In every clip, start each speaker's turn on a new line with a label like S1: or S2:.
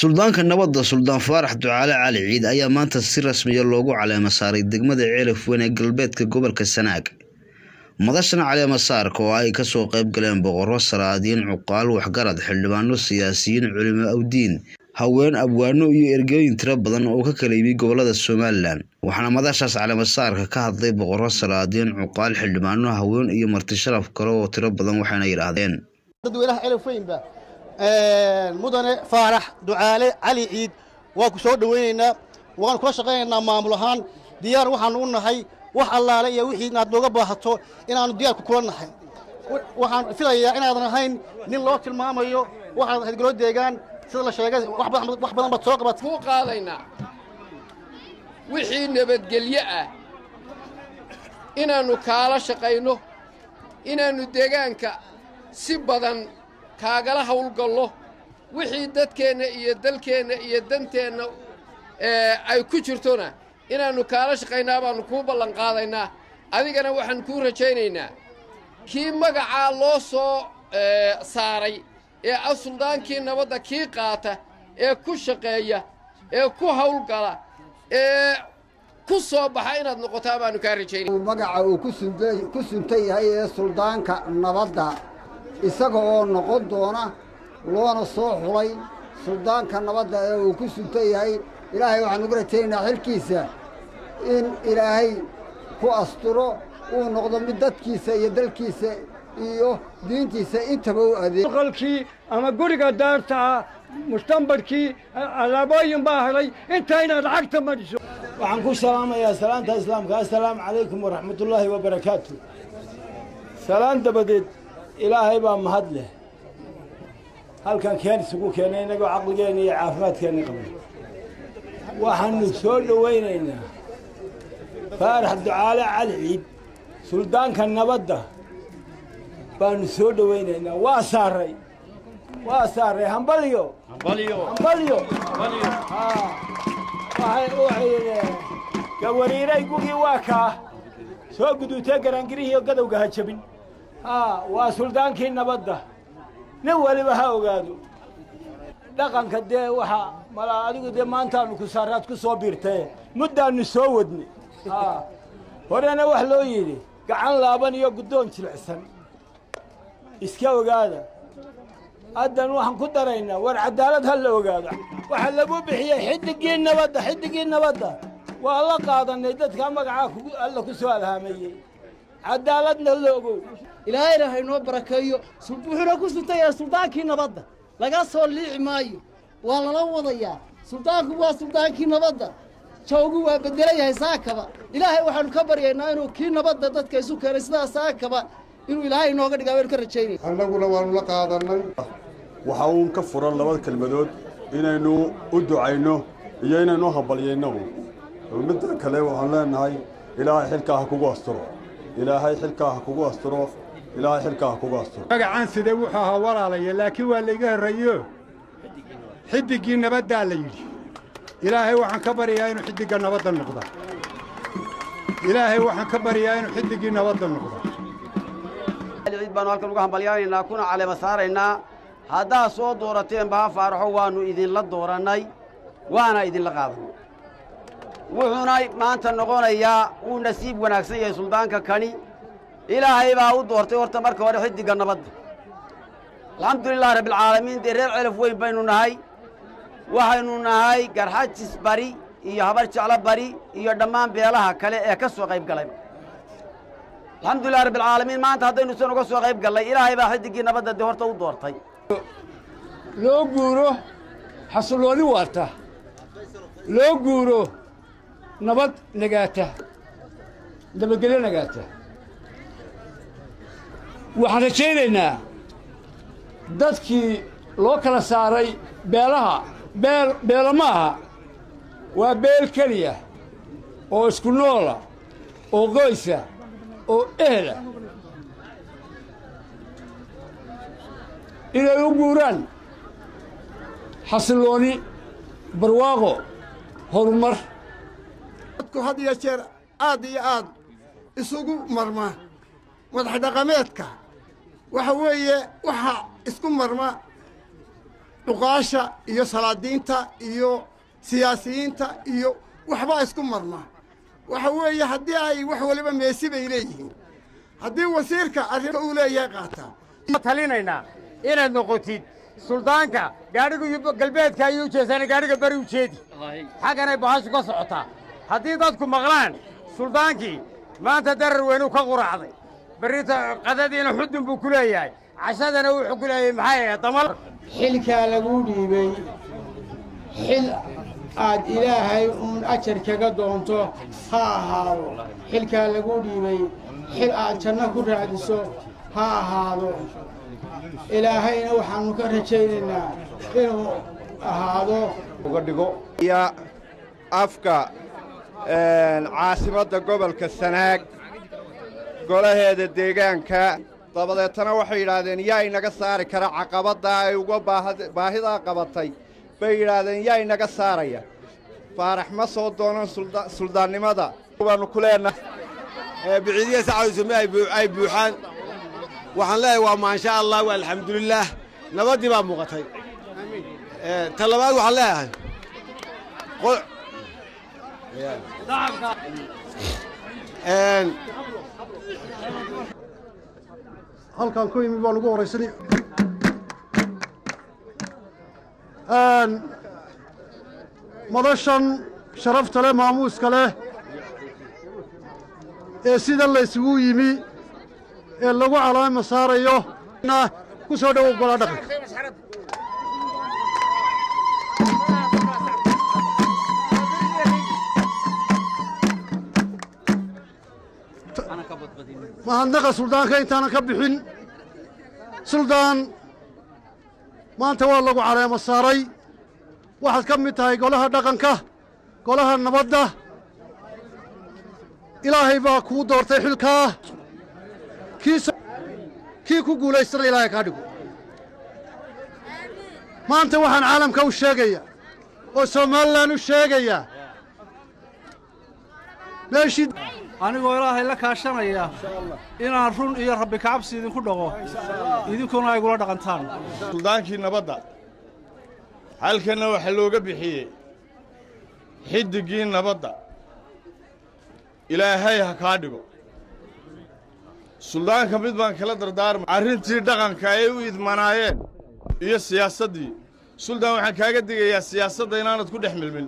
S1: suldaanka nabadda suldaan faarax ducaale cali ciid ayaa maanta si rasmiya loogu caleema saaray degmada ceelaf weyn ee galbeedka gobolka sanaag madashan caleema saarka oo ay kasoo qayb galeen boqorro salaadiin cuqaal waxgarad xildhibaano siyaasiyiin culimo awdiin haween abwaano iyo ergooyin tiro badan oo ka kala yimi gobolada somalilan waxaana madashaas caleemasaarka ka hadlay boqorro salaadiin cuqaal xildhibaano haween iyo marti sharaf kale oo tiro badan waxayna yidhaahdeen
S2: dadweynaha celaf weynba mudane faarax ducaale cali ciid waan ku soo dhowaynaynaa waan kula shaqaynaynaa maamul ahaan diyaar waxaanu u nahay wax allaale iyo wixii inaad nooga baahato inaannu diyaarku kula nahay waxaan filayaa inaadan ahayn nin loo tilmaamayo waxaad ahayd golo deegaan sida la sheegay wax badan baad soo qabat
S3: ku qaadaynaa wixii nabadgelyo ah inaannu kaala shaqayno inaannu deegaanka si badan kaagala hawlgallo wixii dadkeenna iyo dalkeenna iyo danteenna ay ku jirtona inaannu kaala shaqaynaa baannu kuu ballanqaadaynaa adigana waxaan kuu rajaynaynaa kii magacaa loo soo saaray ee ah suldaankii nabadda kii qaata ee ku shaqeeya ee ku hawlgala ee ku soo baxa inaad noqotaa baannu kaa rajaynay
S4: magaca uu ku suntan yahay ee suldaanka nabadda isaga oo noqon doona loona soo xulay suldaanka nabadda ee uu ku suntan yahay ilaahay waxaan ugu rajaynaynaa xilkiisa in ilaahay ku asturo uu noqdo mid dadkiisa iyo dalkiisa iyo diintiisa intaba u adeeg
S5: qalkii ama guriga daartaa mustambarkii alaabooyin baa helay inta inaad lacagta madhiso
S6: waxaan ku salaamayaa salaanta islaamka assalaamu calaykum waraxmatullaahi wabarakaatu salaan dabadeed ilaahay baa mahad leh halkan keen isugu keenay innagoo caqligeenna iyo caafimaadkeenna qabnay waxaannu soo dhowaynaynaa faarax ducaale cali ciid suldaanka nabadda baannu soo dhowaynaynaa waa saaray waa saaray hambalyo hambalyo gawariiray gugii waa kaa soo guduutee garaangirihiiyo gadowga ha jabin haa waa suldaankii nabadda nin weliba ha ogaado dhaqanka dee waxa malaa adigu dee maantaannu ku saaraad ku soo biirtae muddaannu soo wadnay haa horena wax loo yidhi gacan laaban iyo guddoon jilicsan iska ogaada haddan waxaan ku daraynaa war caddaalad ha la ogaado waxaa lagu bixiyey xiddiggii nabadda xiddiggii nabadda waa la qaadannay dadkaa magacaa kugu alla ku soo alhaameeyey caddaaladna la ogow
S7: ilaahayna haynoo barakeeyo wuxuuna ku suntayaa suldaankii nabadda laga soo liici maayo waa lala wadayaa suldaanku waa suldaankii nabadda jawgu waa beddelan yahay saakaba ilaahay waxaannu ka baryaynaa inuu kii nabadda dadka isu keenay sidaa saakaba inuu ilaahay inooga dhigaa waynu ka rajaynaya
S8: annaguna waannu la qaadannay
S9: waxa uun ka furan labada kelmadood inaynu u ducayno iyo inaynu hambalyayno midda kale waxaan leenahay ilaahay xilkaa ha kugu asturo ilaahay xilkaa ha kugu asturo ilaahay xilkaa ha kugu asturo
S5: magacaan sidee wuxuu ahaa walaalaya laakiin waa layga horreeyo xiddiggii nabaddaa la yidhi ilaahay waxaan ka baryayaa inuu xiddigga nabadda noqda ilaahay waxaan ka baryayaa inuu xiddiggii nabadda noqda
S10: ciid baanu halkan uga hambalyaanaynaa kuna caleema saaraynaa haddaad soo doorateen baha faaraxo waannu idinla doorannay waana idinla qaadanay wuxuuna maanta noqonayaa wuu nasiib wanaagsan yahay suldaanka kani ilaahay baa u doortay horta marka hore xiddigga nabadda alxamdulilahi rabbialcaalamiin dee reer celaf weyn baynu nahay waxaynu nahay garxajis bari iyo habar jeclo bari iyo dhammaan beelaha kale ee ka soo qayb galay alxamdulilahi rabbialcaalamiin maanta haddaynu san uga soo qayb gallay ilaahay baa xiddiggii nabadda dee horta u doortay
S5: loo guuro xasillooni waarta loo guuro nabad nagaata nabadgelyo nagaata waxaan rajaynaynaa dadkii loo kala saaray beelaha beel beelo ma aha waa beel keliya oo isku noola oo qoysa oo ehla inay u guuraan xasillooni barwaaqo horumar
S8: dadku had iyo jeer aad iyo aad isugu marma madax dhaqameedka waxa weeye waxa isku marma cuqaasha iyo salaadiinta iyo siyaasiyiinta iyo waxbaa isku marna waxa weeye haddii ay wax waliba meesi bay leeyihiin haddii wasiirka arrinta uu leeyahay qaataa
S11: talinaynaa inaad noqotid suldaanka gaadhiga galbeedka ayuu ujeedsana gaadhiga beri ujeedi xagganay bahashu ka socotaa haddii dadku maqlaan suldaankii maanta darar weynuu ka quraacday berrita qadadiina xudun buu ku leeyahay cashadana wuxuu ku leeyahay maxay ahayd damal
S12: xilkaa laguu dhiibay xil aad ilaahay uun ajar kaga doonto ha ahaado xilkaa laguu dhiibay xil aad janno ku raadiso ha ahaado ilaahayna waxaannu ka rajaynaynaa inuu ahaado
S13: uga dhigo iyo afka caasimadda gobolka sanaag golaheeda deegaanka dabadeetana waxay yidhaahdeen yaa inaga saari kara caqabaddaa ay uga baahidaa qabatay bay yidhaahdeen yaa inaga saaraya faarax ma soo doonan suldaannimada baannu ku leenahay
S14: biciidiya sacadusame ay buuxaan waxaan leeyahay waa maasha allah waa alxamdulilaah nabaddii baa muuqatay ta labaad waxaan leeyahay
S15: halkaan ku yimi baan ugu horraysanay madashan sharafta leh maamuuska leh ee sida laysugu yimi ee lagu calaama saarayo ku soo dhowow golaa dhaqanka mahadnaqa suldaanka intaanan ka bixin suldaan maanta waa lagu caleemo saaray waxaad ka mid tahay golaha dhaqanka golaha nabadda ilaahay baa kuu doortay xilkaa kii ku guulaystana ilaahay kaa dhigo maanta waxaan caalamka u sheegayaa oo somalilan u sheegayaa meeshii
S16: anigoo ilaahay la kaashanaya inaan run iyo rabbi kacabsi idinku dhaqo idinkuna ay gula dhaqantaan
S17: suldaankii nabadda halkanna waxaa looga bixiyey xiddiggii nabadda ilaahay ha kaa dhigo suldaanka mid baan kala dardaarmay arrintii dhaqanka ay u idmanaayeen iyo siyaasaddii suldaan waxaan kaaga digayaa siyaasadda inaanad ku dhex milmin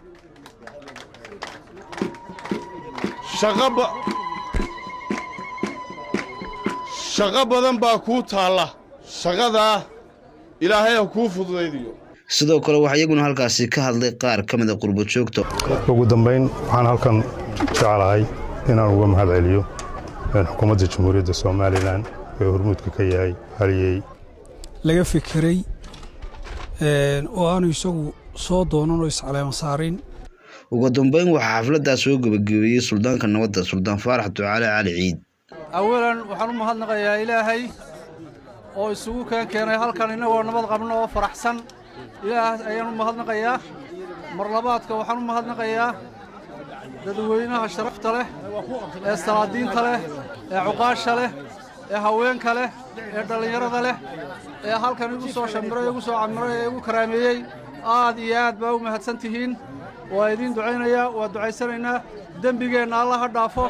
S17: shaqo badan baa kuu taalla shaqadaa ilaahay ha kuu fududaydiyo
S1: sidoo kale waxaa iyaguna halkaasi ka hadlay qaar ka mida qurbojoogta
S18: ugu dambayn waxaan halkan jeclahay inaan uga mahad celiyo xukuumadda jamhuuriyadda somalilan ee hormuudka ka yahay haliyey
S19: laga fikiray oo aanu isagu soo doonan oo iscaleema saarin
S1: ugu dambayn waxaa xafladdaa soo gebagabeeyey suldaanka nabadda suldaan faarax ducaale cali ciid
S16: awalan waxaan u mahadnaqayaa ilaahay oo isugu keen keenay halkan innagoo nabad qabno oo faraxsan ilaahaas ayaan u mahadnaqayaa mar labaadka waxaan u mahadnaqayaa dadweynaha sharafta leh ee salaadiinta leh ee cuqaasha leh ee haweenka leh ee dhallinyarada leh ee halkan igu soo shamiray igu soo camiray ee igu karaameeyey aad iyo aad baa u mahadsan tihiin waa idiin ducaynayaa waa ducaysanaynaa dembigeenna alla ha dhaafo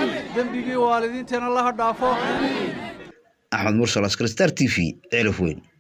S16: dembigii waalidiinteenna alla ha dhaafo
S1: axmed mursal askar star t v ceelaf weyn